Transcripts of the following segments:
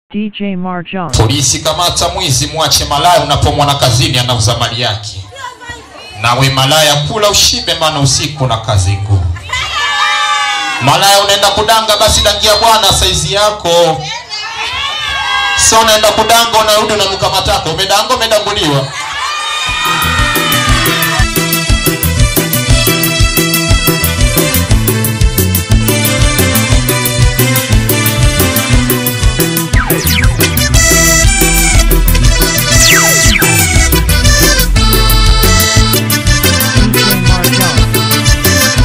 DJ Marjan. Polisi, kamata mwizi, mwache malaya unapomwona kazini anauza mali yake. Nawe malaya, kula ushibe, maana usiku na kazi ngumu. Malaya, unaenda kudanga, basi dangia bwana saizi yako. So unaenda kudanga, unarudi unanuka matako. Umedanga, umedanguliwa. DJ Marjan.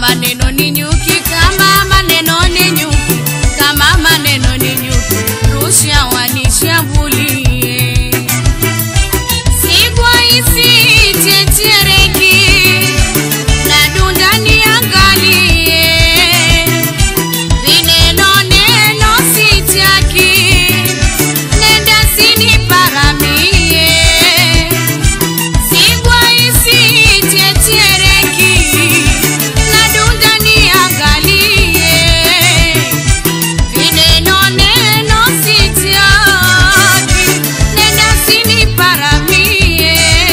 maneno ni nyuki kama maneno ni nyuki kama maneno ni nyuki rusha wanishambulie sigwa isitetereki na dunda niangalie vineno neno sitaki nenda siniparamie sigwa isitetereki na dunda niangalie vineno neno sitaki nenda siniparamie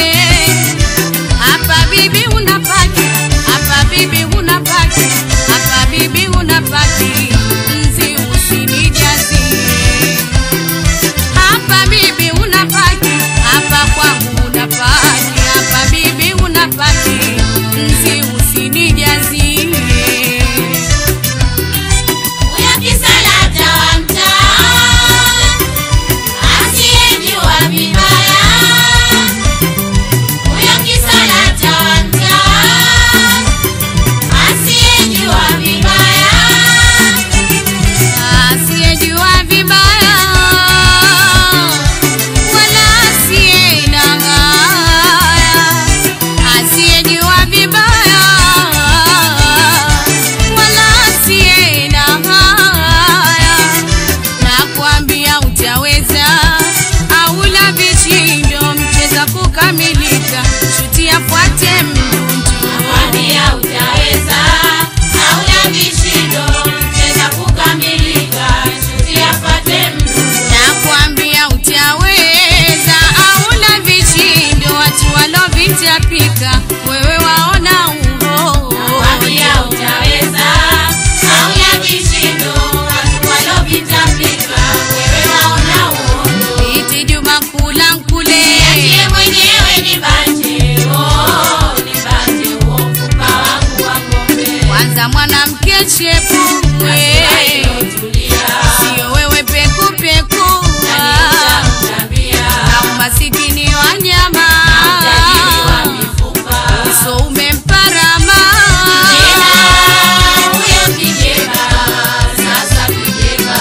hapa bibi unapaki hapa bibi unapaki hapa bibi unapaki nzi usinijazie hapa bibi unapaki hapa kwangu unapaki hapa bibi unapaki nzi usinijazie Huyo kisalata wa mtaa asiyejua vibaya, huyo kisalata wa mtaa asiyejua vibaya, asiyejua vibaya wala asiyeidanganya, asiyejua vibaya wala asiyeidanganya, nakwambia utaweza aula vishindo mcheza kukamilika, shuti afuate mdundo kwambia utaweza, hauna vishindo, cheza kukamilika, shuti apate mdundo. nakwambia utaweza auna vishindo watu walovitapika wewe waona uho Kwambia utaweza, hauna vishindo, watu walovitapika, wewe waona uono. iti juma kula nkule Niachie mwenyewe nibanje, oh, nibanje huo mfupa wangu wa ng'ombe. kwanza mwanamke chepue Tulia, siyo wewe pekupeku nani utamtambia? na umasikini wa nyama Utajiri wa mifupa. uso umemparama Kijeba, huyo kijeba, sasa kijeba.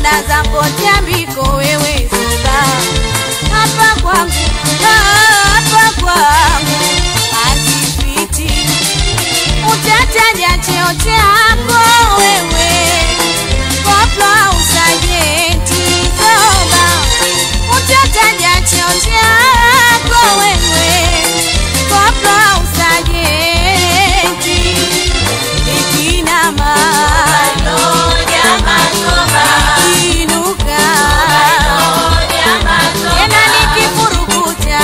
naona zapotea mbiko wewe zoba hapa kwangu ah, hapa kwangu hazipiti utataja cheo chako wewe kopla usajenti zoba utataja cheo chako wewe kopla usajenti ikinama inuka tena nikifurukuta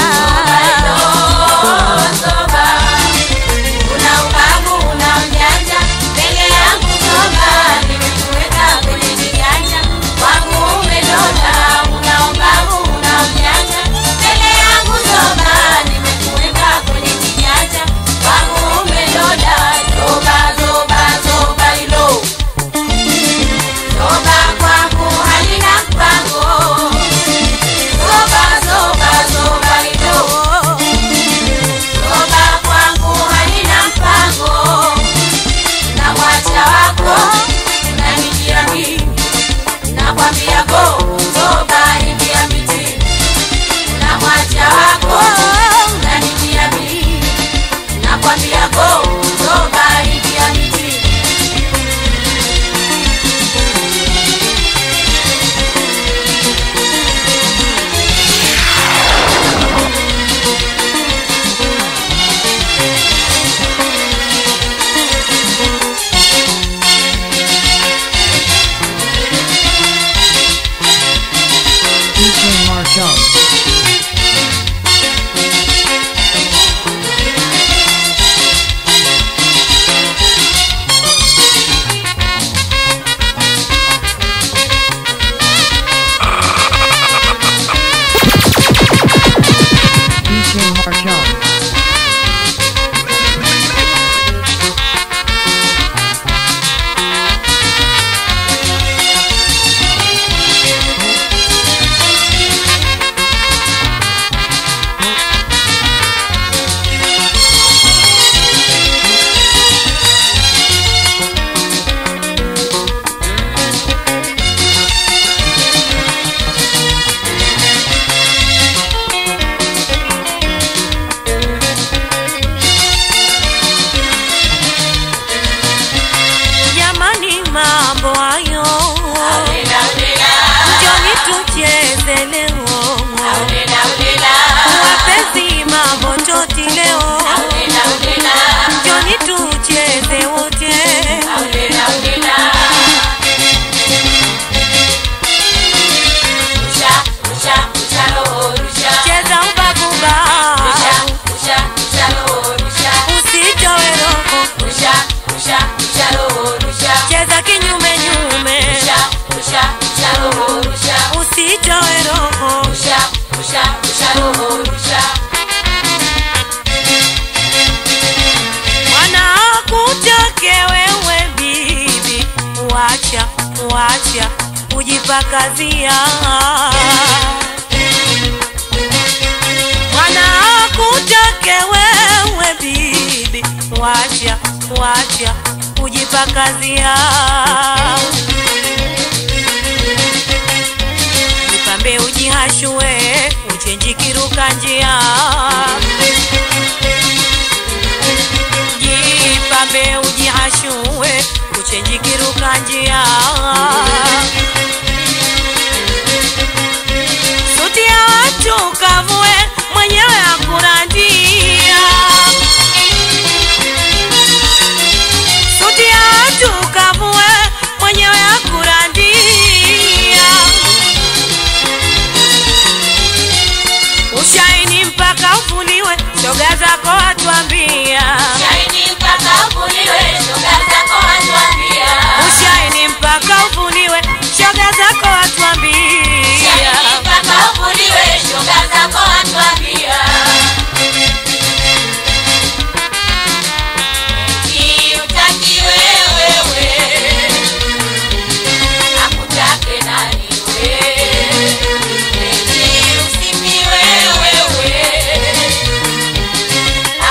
Zoba kwangu halina mpango. Zoba, zoba, zoba hilo. Zoba kwangu halina mpango. Na mwacha wako unanijia mimi. Nakwambia go, zoba ingia mitini. Na mwacha wako unanijia mimi. Nakwambia go, zoba ingia mitini. DJ Marshall. DJ Marshall. jamani mambo hayo njoni tucheze leo wapenzi mambo toti leo njoni tucheze wote cheza ubabuba usitowe roho cheza kinyume nyume usitowe roho wanakutoke wewe bibi wacha wacha kujipakazia wanakutoke wewe bibi wacha wacha kujipakazia jipambe ujihashue uchenjikiruka njia jipambe ujihashue uchenjikiruka njia suti ya watu kavue mwenyewe akurandia suti ya watu kavue mwenyewe akurandia ushaini mpaka ufuliwe shoga zako watuambia Shaini mpaka ufuliwe, shoga zako watuambia. ushaini mpaka ufuliwe shoga zako watuambia Shaini mpaka ufuliwe, shoga zako watuambia. Eti utaki wewe, akutake nani we? Eti usifiwe wewe,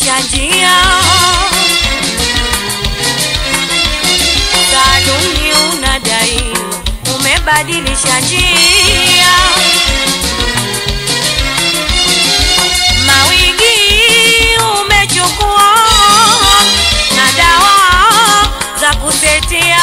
umebadilisha njia saluni unadai umebadilisha njia mawigi umechukua na dawa za kusetia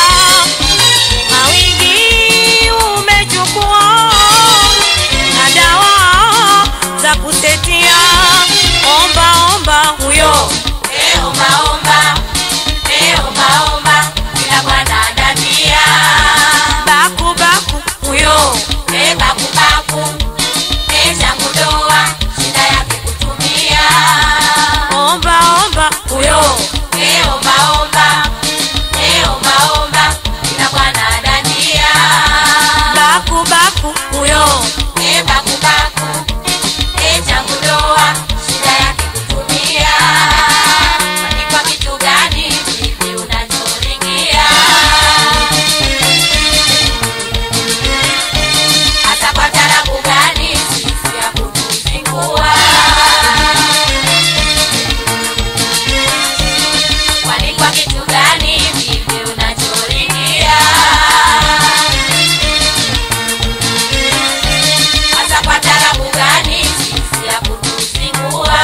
mawigi umechukua na dawa za kusetia omba omba huyo Eh, omba, omba. Eh, omba, omba. Kila bwana anatia. baku baku huyo Eh, baku, baku. Eh, changu doa. Shida yake kutumia. omba omba huyo Eh, omba, omba. Eh, omba, omba. Kila bwana anatia. baku baku huyo Eh, baku, baku. Eh, changu doa. Shida yake kutumia. Kwani kwa kitu gani hivi unachoringia? hata kwa tarabu gani sisi ya kutuzingua kwani kwa kitu gani vivi unachoringia hata kwa tarabu gani sisi ya kutuzingua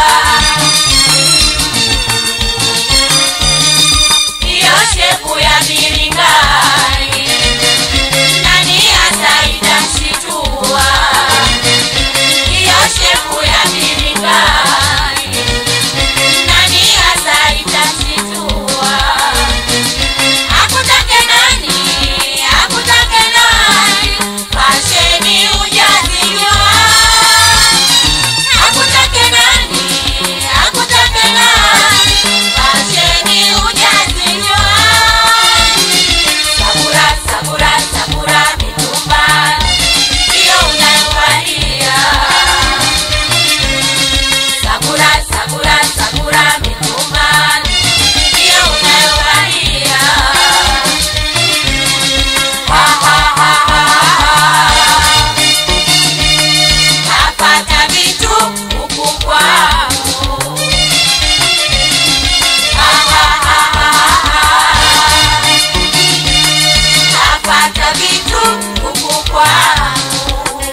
hiyo shepu ya miringani nani hasa itamshitua hiyo shepu ya miringani nani hasa itamshitua akutake nani akutake nani fasheni ujazijua akutake nani akutake nani fasheni ujazijua Sabura, sabura, sabura mitumba hiyo unayovalia. Sabura, sabura, sabura mitumba hiyo unayovalia. Ha, ha, ha, ha, ha. Napata vitu huku kwangu. Ha, ha, ha, ha, ha napata vitu huku kwangu.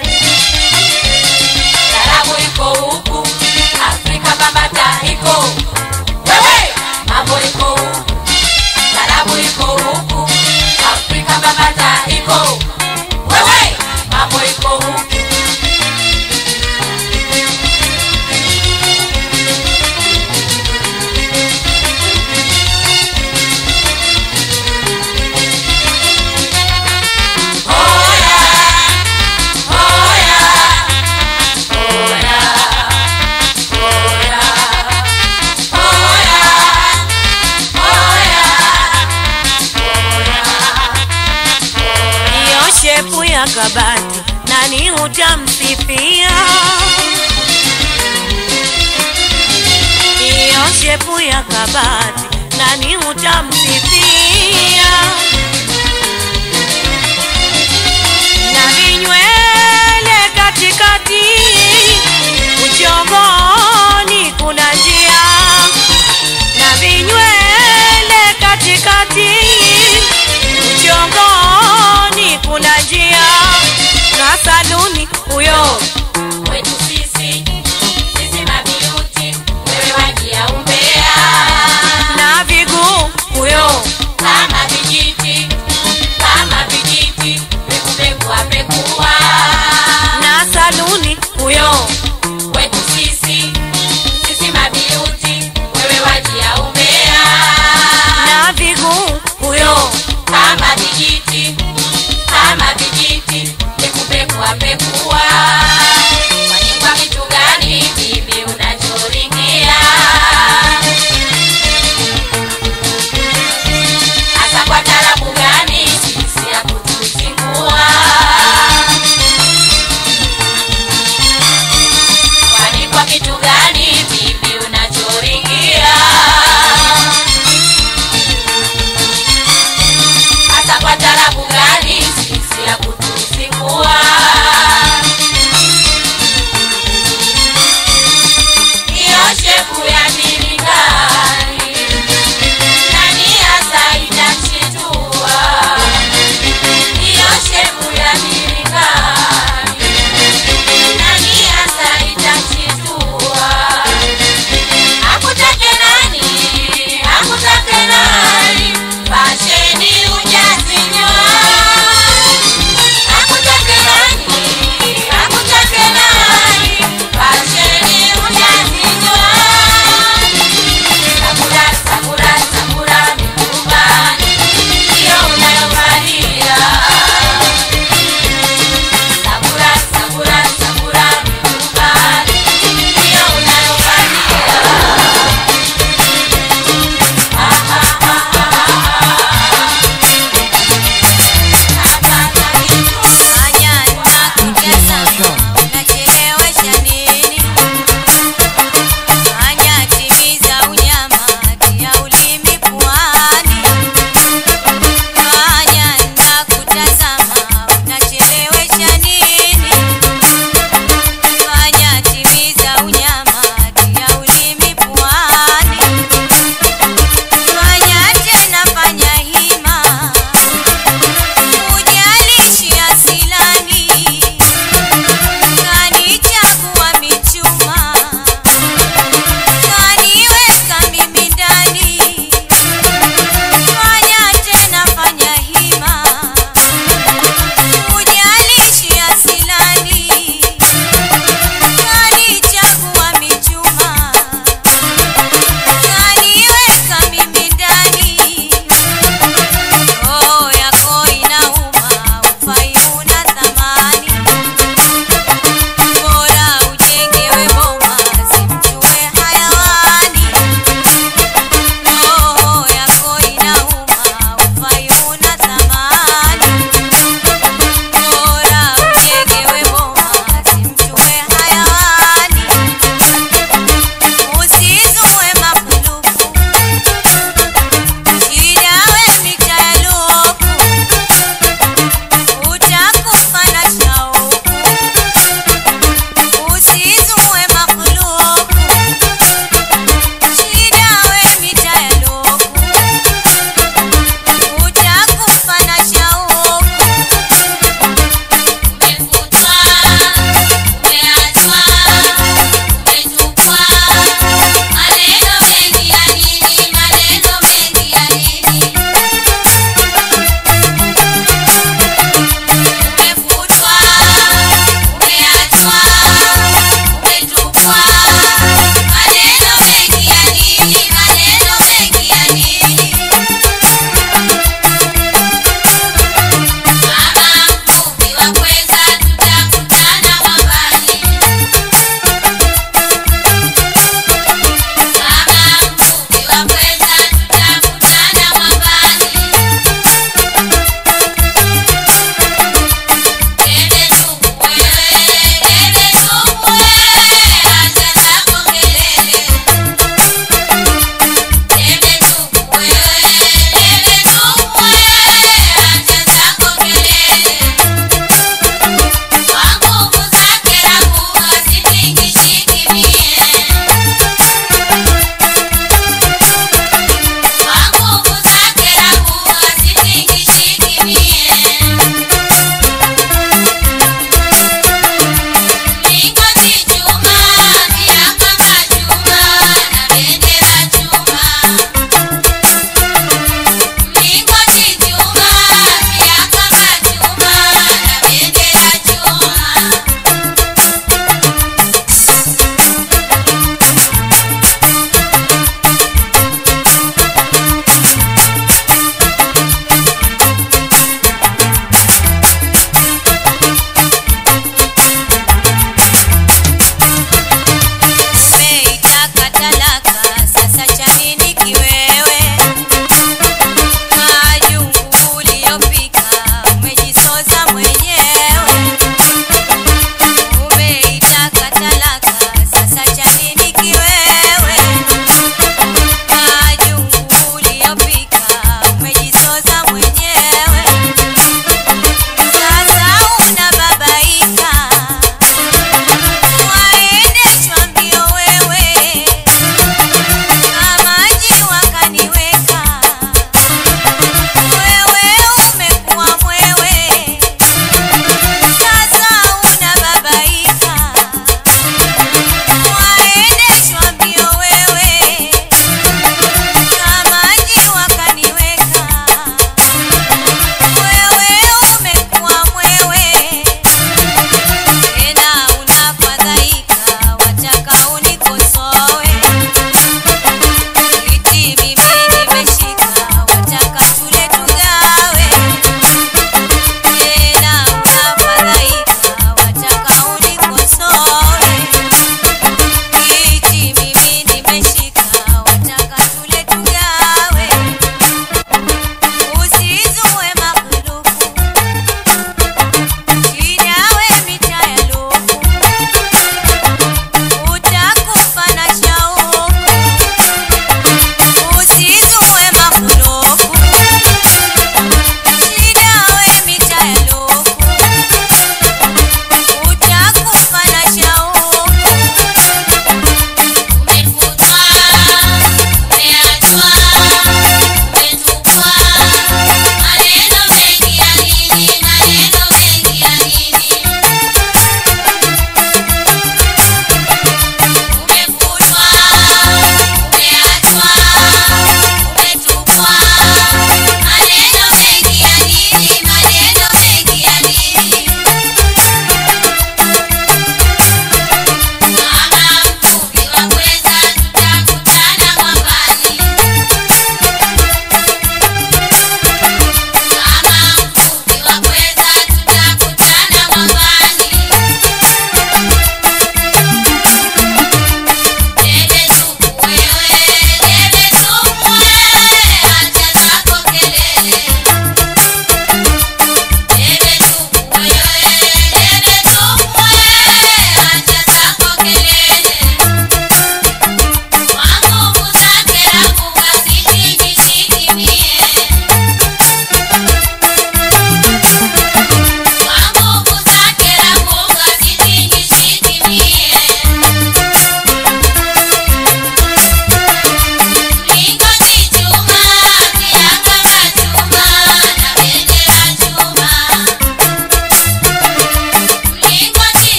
Tarabu iko huku, Afrika bambata iko wewe, mambo iko huku. Tarabu iko huku, Afrika bambata iko wewe, mambo iko huku. hiyo shepu ya kabati nani utamsifia hiyo shepu ya kabati nani utamsifia na vinywele katikati uchongoni kuna njia na vinywele katikati uchongoni kuna njia na saluni huyo Kwetu sisi, sisi mabiuti, wewe wajia umbea. na viguu huyo kama vijiti kama vijiti pekupekua pekua na saluni huyo kwetu sisi sisi mabiuti wewe wajia umbea na viguu huyo kama vijiti kama vijiti pekupekua pekua kwani kwa kitu gani bibi unachoringia hasa kwa tarabu gani sisi ya kutuzingua kwani kwa kitu gani bibi unachoringia hasa kwa tarabu gani sisi ya kutuzingua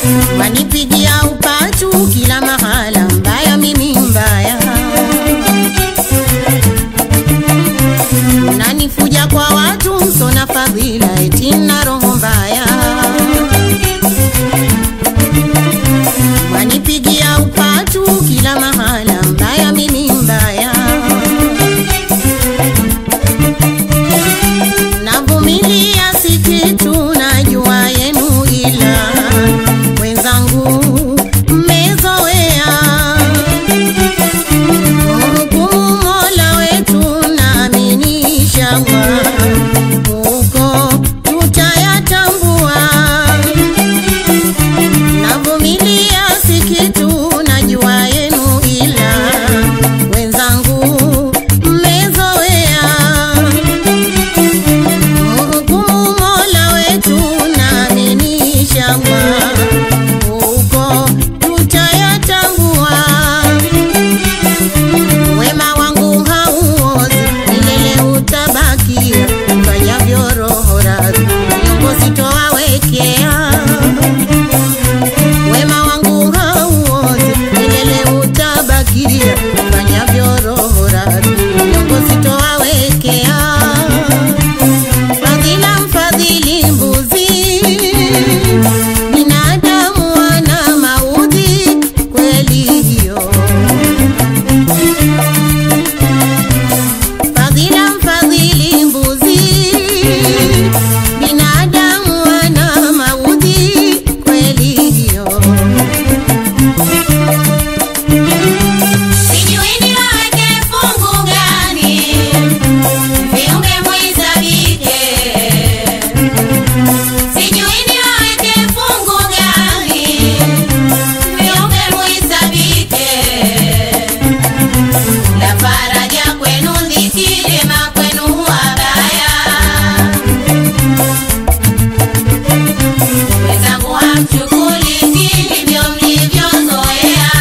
wanipigia upatu kila mahala, mbaya mimi mbaya, nanifuja kwa watu msona fadhila, eti na roho mbaya, wanipigia upatu kila mahala, mbaya mimi mbaya navumilia si kitu, najua yenu, ila wenzangu mmezoea hukumu Mola wetu, naamini inshallah huko tutayatambua. Navumilia si kitu, najua yenu, ila wenzangu mmezoea Hukumu Mola wetu naamini inshallah huko tutayatambua. Wema wangu hauozi, milele utabakia, fanyavyo roho radhi, nyongo sitowawekea. Wema wangu hauozi, milele utabakia, fanyavyo roho radhi, nyongo sitowawekea. Fadhila mfadhili mbuzi, binadamu wana maudhi, kweli hiyo. Fadhila mfadhili mbuzi, binadamu wana maudhi, kweli hiyo. Sijui niweke fungu gani viumbe muhesabike. Sijui niweke fungu gani viumbe muhesabike. La faraja kwenu dhiki, jema kwenu wabaya. Wenzangu hamchukuliki ndivyo mlivyozoea.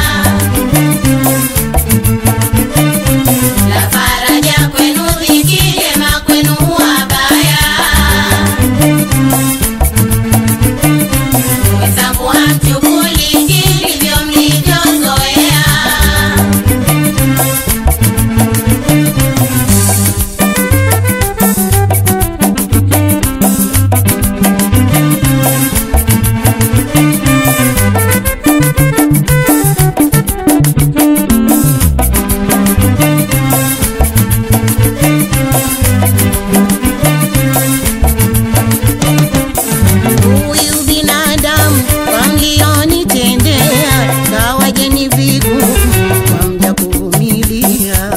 La faraja kwenu dhiki, jema kwenu wabaya. Wenzangu hamchukuliki ndivyo mlivyozoea. Huyu binadamu kwa mlionitendea, kawaje ni vigumu kwa mja kuvumilia.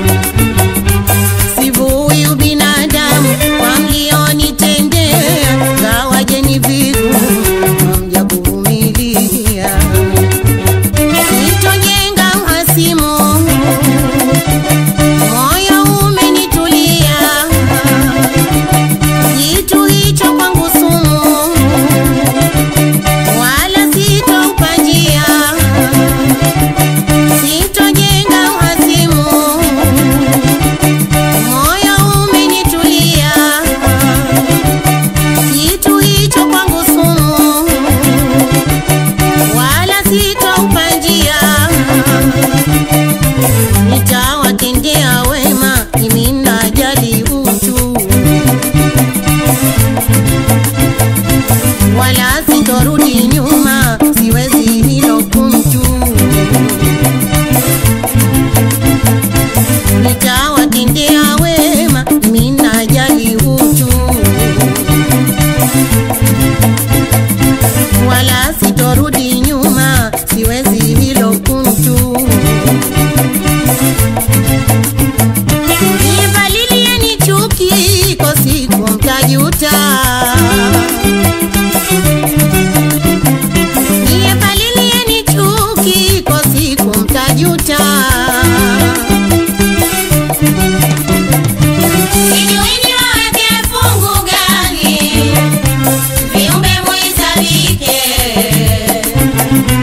Si huyu binadamu kwa mlionitendea, kawaje ni vigumu kwa mja kuvumilia. Sitojenga uhasimu, moyo umenitulia kitu hicho kwangu sumu, wala sitoupa njia, sitojenga uhasimu, moyo umenitulia, kitu hicho kwangu sumu, wala sitoupa njia, nitawatendea wema, mimi najali utu wala sitorudi nyuma, siwezi hilo kumtu. Nitawatendea wema, mimi najali utu, wala sitorudi nyuma, siwezi hilo kumtu. Nivalilieni chuki, iko siku mtajuta. Nivalilieni chuki, iko siku mtajuta. Sijui niweke fungu gani viumbe muhesabike.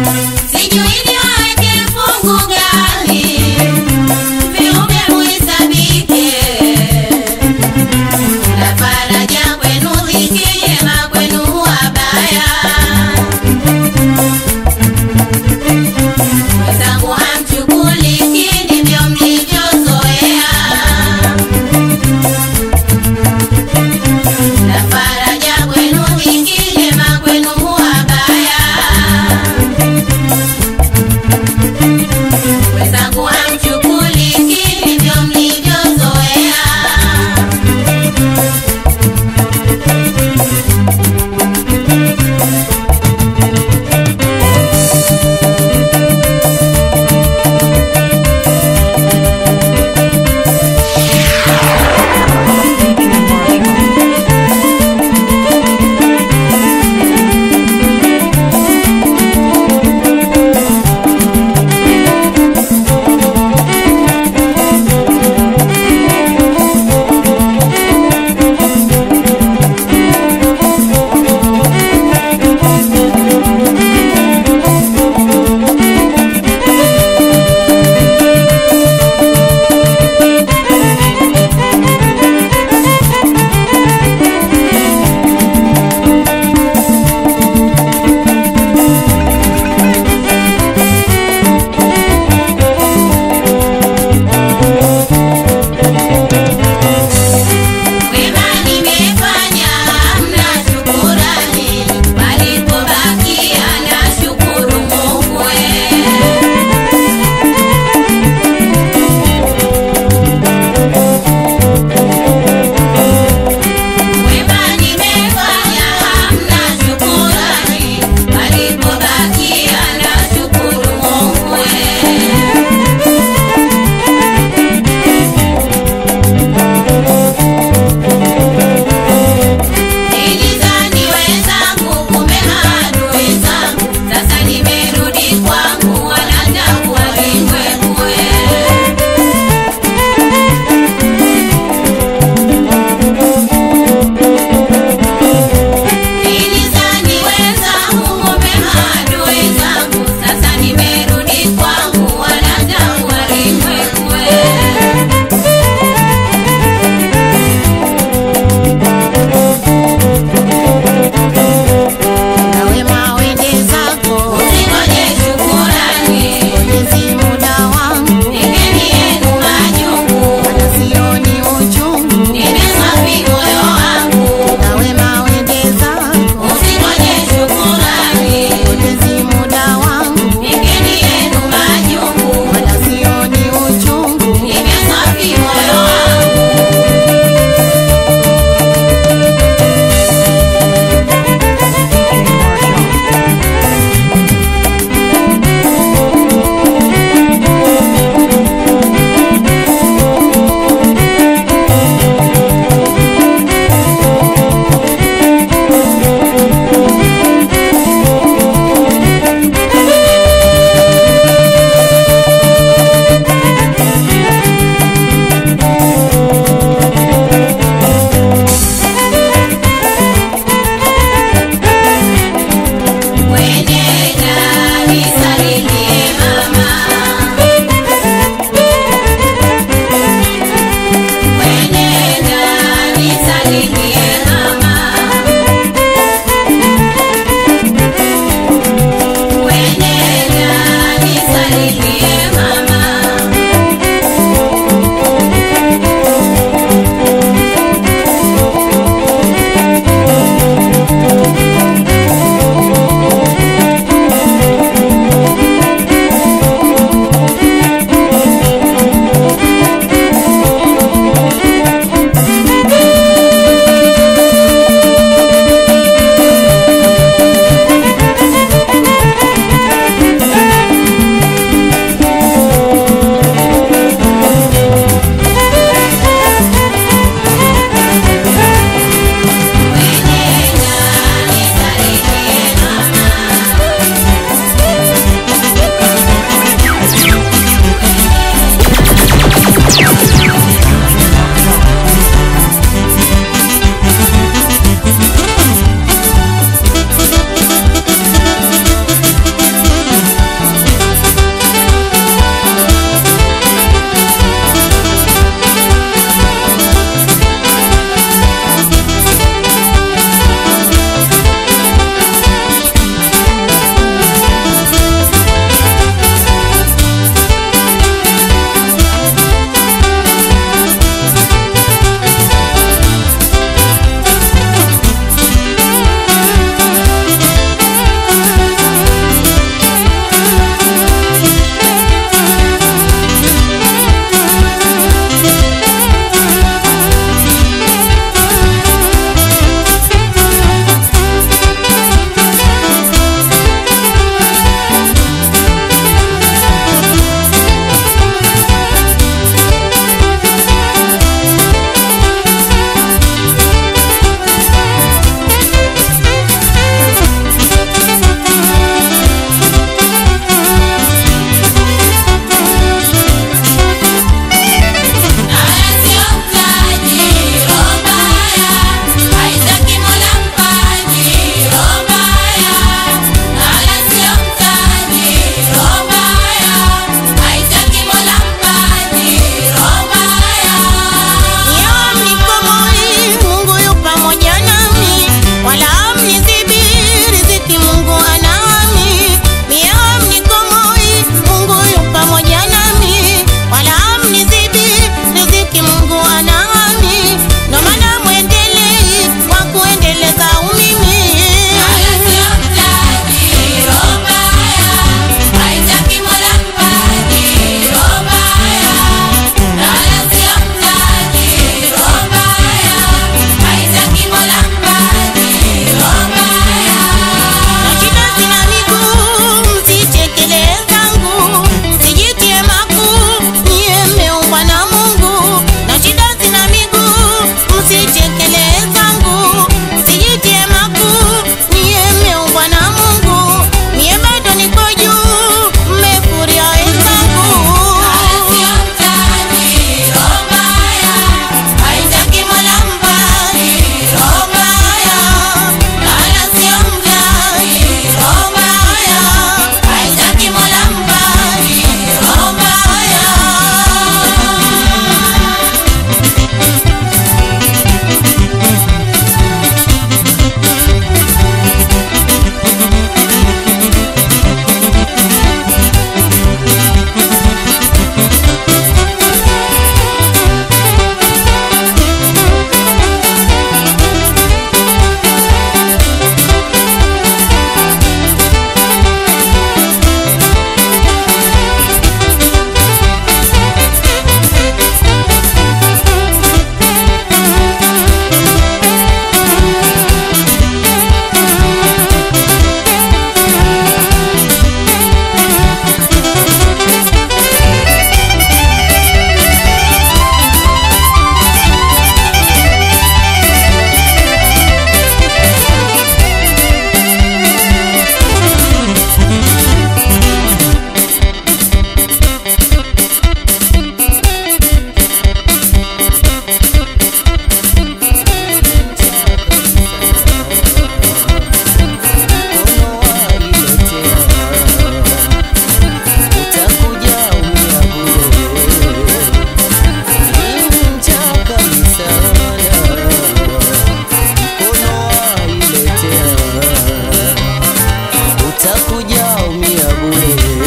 utakuja umia bure.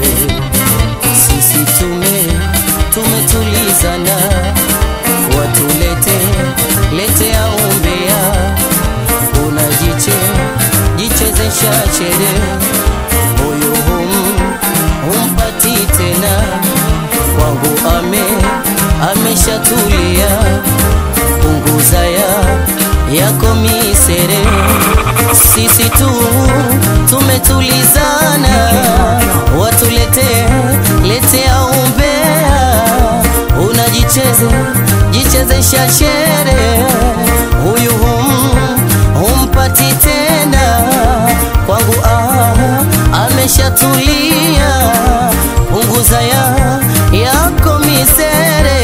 Sisi tume tumetulizana, watulete letea umbea, unajiche jichezesha chere, huyu hum humpati tena, kwangu ame ameshatulia, punguza ya yako misere, sisi tu tumetulizana, watulete letea umbea, unajicheze jichezesha shere, huyu hum humpati tena, kwangu ah, ameshatulia, punguza ya yako misere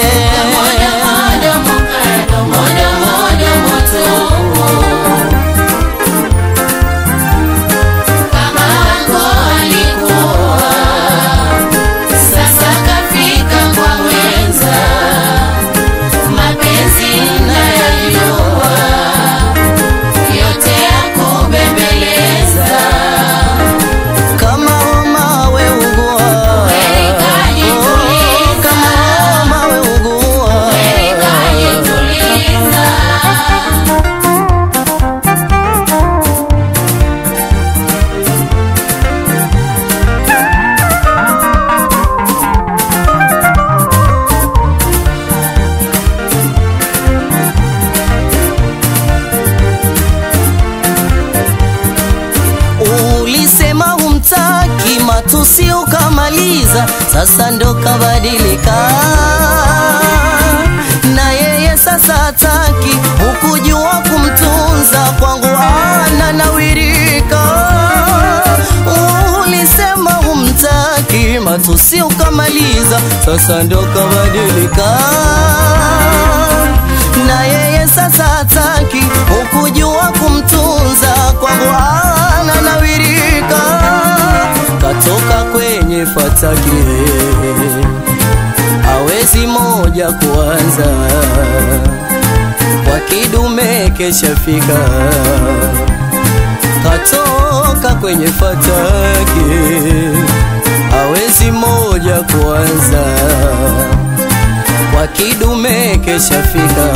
Sasa kafika kwa mwenza, mapenzi nayajua, yote ya kubembeleza. kama homa we ugua Kweli kajituliza. Oh, kama homa we ugua Kajituliza. ulisema humtaki matusi ukamaliza sasa ndo kabadilika na yeye sasa hataki hukujua kumtunza kwangu ananawirika ulisema humtaki matusi ukamaliza sasa ndo kabadilika na yeye sasa hataki hukujua kumtunza kwangu ananawirika katoka kwenye fataki hawezi moja kuanza kwa kidume keshafika katoka kwenye fataki hawezi moja kuanza kwa kidume keshafika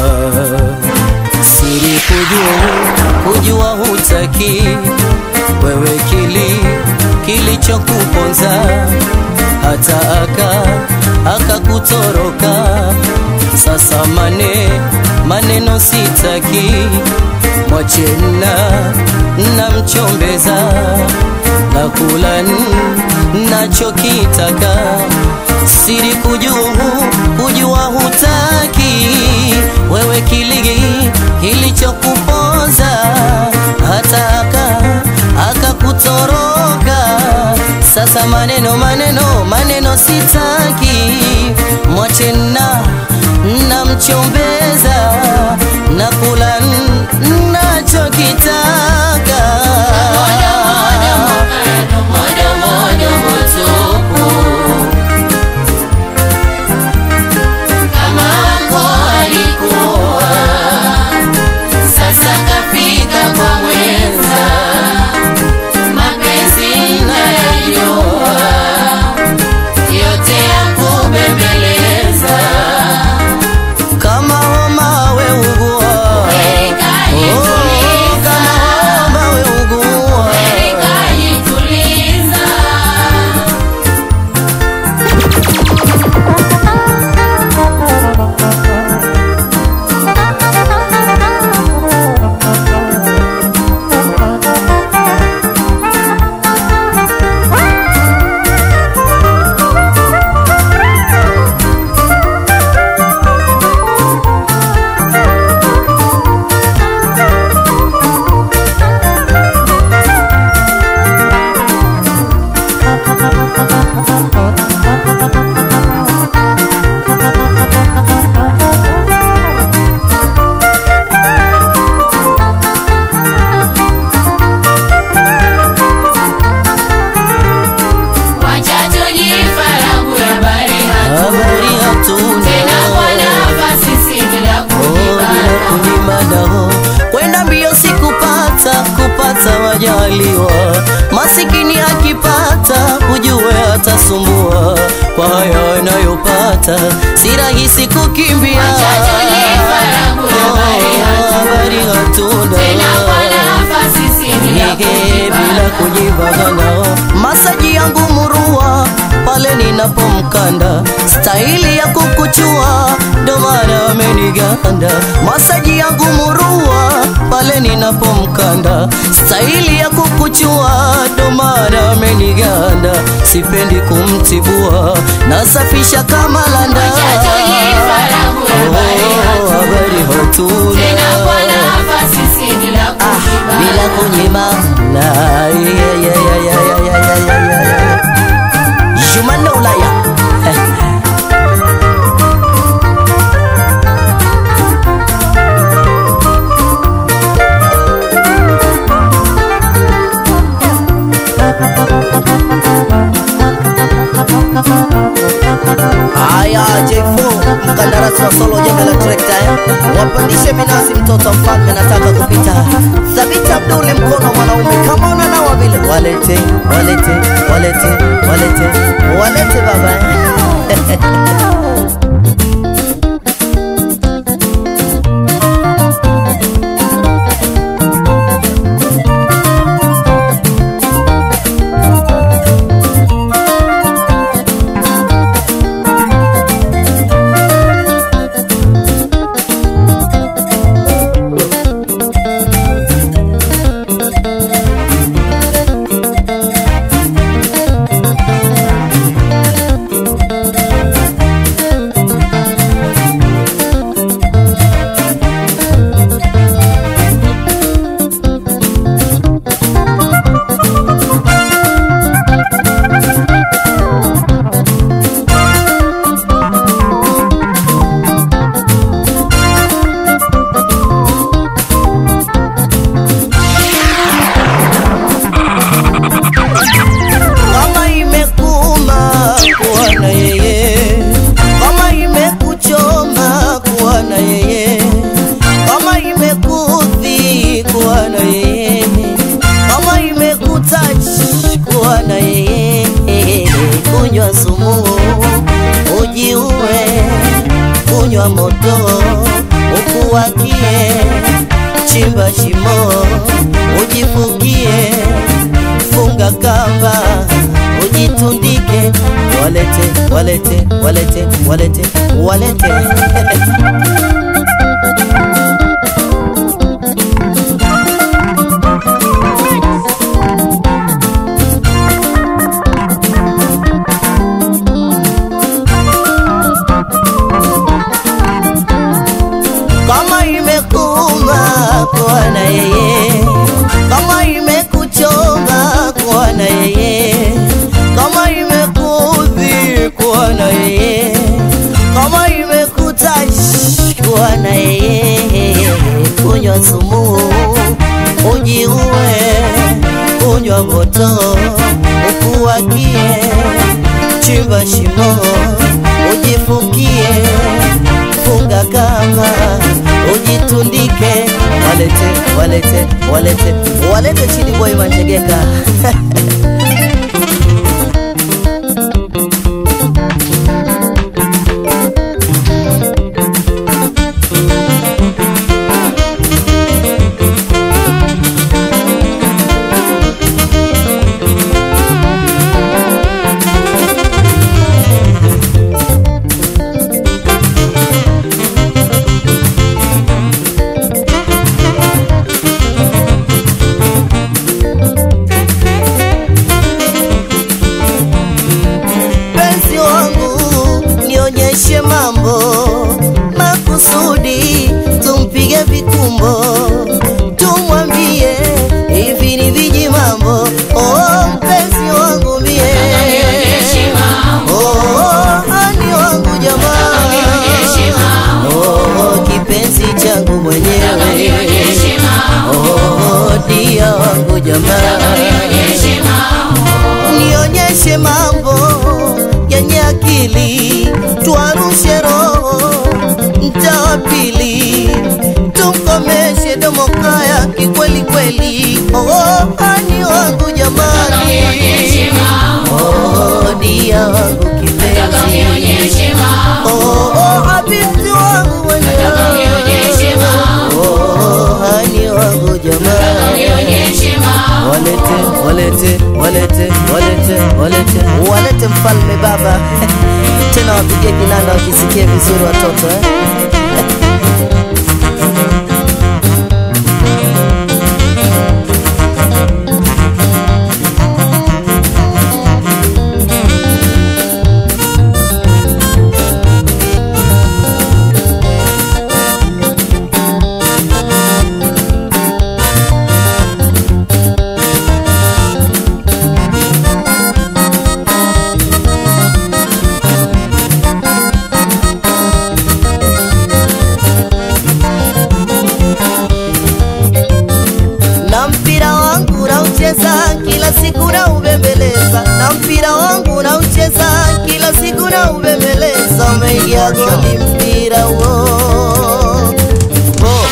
siri kujua kujua hutaki wewe kili kilichokuponza hata aka akakutoroka sasa mane maneno sitaki mwachena namchombeza na kula n- nachokitaka siri kujua kujua hutaki wewe kiligi kilichokuponza hata aka akakutoroka sasa maneno maneno maneno sitaki mwachena namchombeza na kula n- nachokitaka Moja moja motupu. Kama wako alikuwa, sasa kafika kwa mwenza. Mapenzi nayajua, yote ya kubembeleza. kama homa atasumbua kwa haya wanayopata, si rahisi kukimbia. Oh, habari hatuna Nige bila kujibagana, masaji yangu murua pale ninapomkanda, staili ya kukuchua ndo maana ameniganda. Masaji yangu murua pale ninapomkanda, staili ya kukuchua ndo maana ameniganda. Sipendi kumtibua, nasafisha kama landa. Oh, habari hatuna bila kunyimana yeah, yeah, yeah, yeah, yeah, yeah, yeah, yeah. Jumanne Ulaya Haya J4 mkandarasi wa solo jembe la trekta eh? Wapandishe minazi mtoto mfalme nataka kupita Thabiti Abduli mkono mwanaume kama unanawa vile walete walete walete walete walete baba eh? kama imekuma kuwa na yeye, kama imekuchoma kuwa na yeye, kama imekudhi kuwa na yeye, kama imekutouch kuwa na yeye, kunywa sumu ujiue, kunywa moto ukuwakie, chimba shimo ujifukie funga kamba ujitundike, walete walete walete walete walete kama imekuma kuwa na yeye, kama imekuchoma kuwa na yeye, kama imekudhi kuwa na yeye, kama imekutash kuwa na yeye, kunywa sumu ujiue, kunywa moto ukuwakie, chimba shimo ujifukie funga kama ujitundike, walete walete walete walete chini boy manjegeka penzi wangu nionyeshe mambo makusudi tumpige vikumbo tumwambie hivi ni viji mambo oh, mpenzi wangu mie oh, ani wangu jamaa oh, kipenzi changu mwenyewe oh, dia wangu jamaa nionyeshe mambo yenye akili, twarushe roho mtaa pili, tumkomeshe domokaya kikweli kweli. Oh, ani wangu jamani, oh, walete walete walete walete walete mfalme baba tena wapigie kinanda wakisikie vizuri watoto eh? na mpira wangu naucheza kila siku na ubembeleza na mpira wangu naucheza kila siku na ubembeleza umeingia goli mpira wo wo.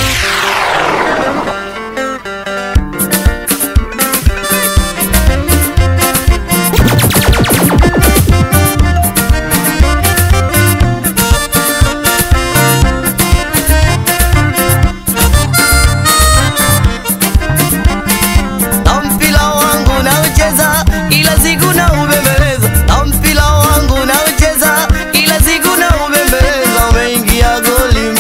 na mpira wangu naucheza kila siku na ubembeleza na mpira wangu naucheza kila siku na ubembeleza umeingia goli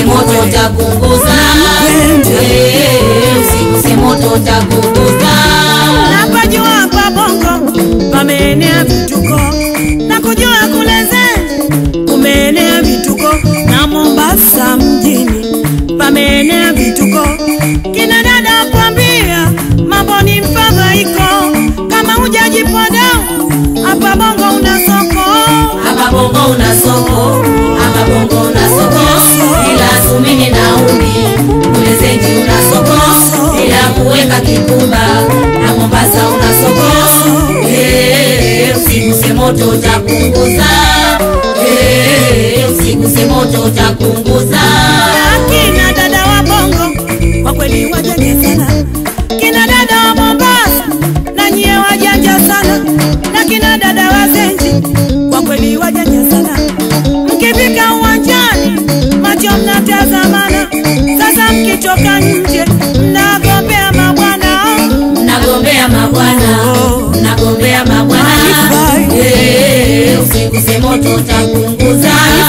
usiguse moto utapunguza Eh, usiguse moto utapunguza napajua hapa bongo pameenea vituko na kujua kule Zen kumeenea vituko na Mombasa mjini pameenea vituko kina dada kwambia mambo ni mfadhaiko kama hujajipoda hapa bongo una soko hapa bongo una soko hapa bongo una soko ila sumini na umi kule zenji una soko ila kuweka kikumba na mombasa una soko Eh, usiguse moto utapunguza Eh, usiguse moto utapunguza kina dada wa bongo kwa kweli wajanja sana kina dada wa mombasa na nyie wajanja sana na kina dada wa zenji kwa kweli wajanja sana mkifika uwanjani macho mnatazamana sasa mkitoka nje mnagombea mabwana nagombea mabwana nagombea mabwana Eh, usiguse moto utapunguza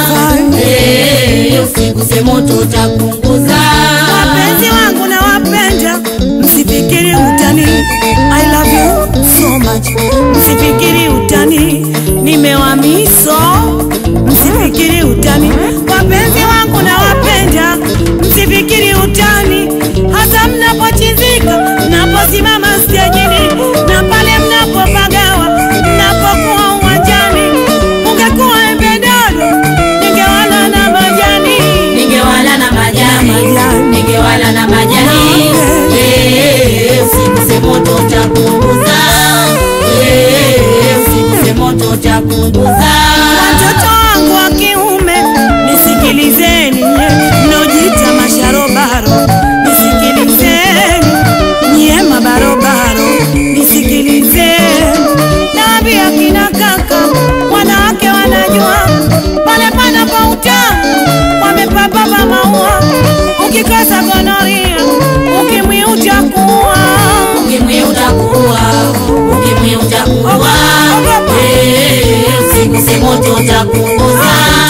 Eh, usiguse moto utapunguza wapenzi wangu na wapenda msifikiri utani I love you so much msifikiri utani nimewamiso msifikiri utani wapenzi wangu na wapenda msifikiri utani hasa mnapochizika mnaposimama stejini na pale mnapopagawa mnapokuwa uwanjani ungekuwa embedodo ningewala na majani ningewala na majani ningewala na majani Eh, usiguse moto utapunguza Eh, usiguse moto utapunguza watoto wangu wa kiume nisikilizeni nye mnojita masharobaro nisikilizeni nyie mabarobaro nisikilizeni naambia kina kaka wanawake wanajua pale panapo utamu wamepapapa maua ukikosa gonoria ukimwi utakuwa ukimwi utakuwa ukimwi utakuwa Eh, usiguse moto utapunguza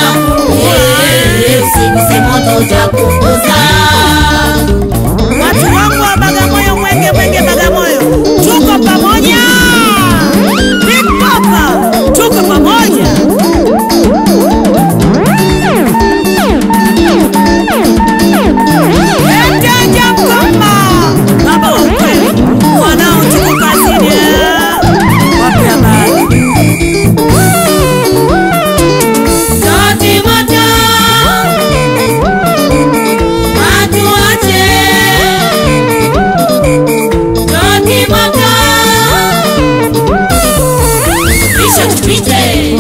Eh, usiguse moto utapunguza watu wangu wa Bagamoyo, mwenge mwenge Bagamoyo, tuko pamoja. Big Papa, tuko pamoja. Mteja mkoma, baba wa kweli, wanao tuko kazini, eh. wape habari. Sauti moto, watu wote. Sauti moto, kisha tupite.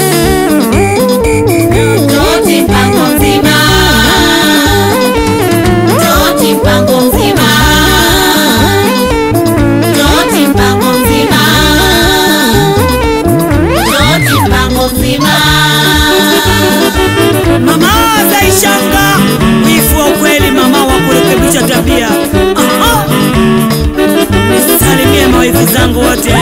Sauti mpango mzima, sauti mpango mzima, sauti mpango mzima, sauti mpango mzima. Mama Zaishanga, wifu wa kweli, mama wa kurekebisha tabia. Aha. Nisalimie mawifi zangu wote